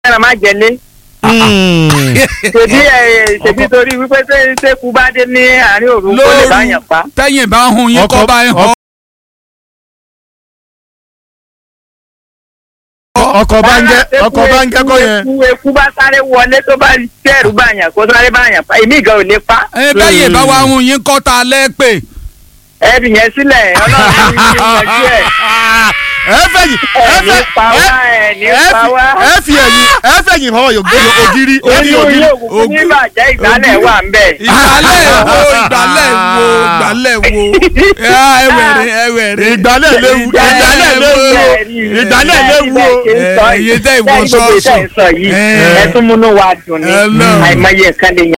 ẹran má jẹlé ṣèbí ẹ ṣèbí torí wípé ṣé ṣéku bá dé ní àárín òru kó lè bá yàn pa. tẹ́yìn bá hun yín Ọkọ- kọ́ bá yín hàn. ọkọ̀ bá ń jẹ́ ọkọ̀ bá ń jẹ́ kọ́ yẹn. eku eku bá sáré wọlé tó bá tẹ̀rù bá yàn kó sáré bá yàn pa èmi gan ò lè pa ẹ bẹ́yìn bá wa hun yín kọ́ ta lẹ́ pè. ẹbí yẹn sílẹ̀ ọlọ́run ní kí n yanjú ẹ̀. ẹ fẹ̀yìn ẹ ẹ̀ ní fẹ̀ pa wá ẹ̀ ní ẹ pa fi wá. ẹ fi ẹ̀yìn ẹ fẹ̀yìn fọwọ́ yòókù ògiri orí inú ògiri ilé òkùnkùn ní ìbàjẹ́ ìgbálẹ̀ wà ń bẹ̀. ìgbálẹ̀ wo ìgbálẹ̀ wo ìgbálẹ̀ wo Ah, ẹwẹ̀rẹ̀ ẹwẹ̀rẹ̀. ìgbálẹ̀ léwu ìgbálẹ̀ léwu ìgbálẹ̀ léwu o. Eh, iye tẹ́ ìwọ sọ́ọ̀sì. sọ́ọ̀sì. ẹ tún múnú wa dùn ní Hello. àìmọye nǹkan lè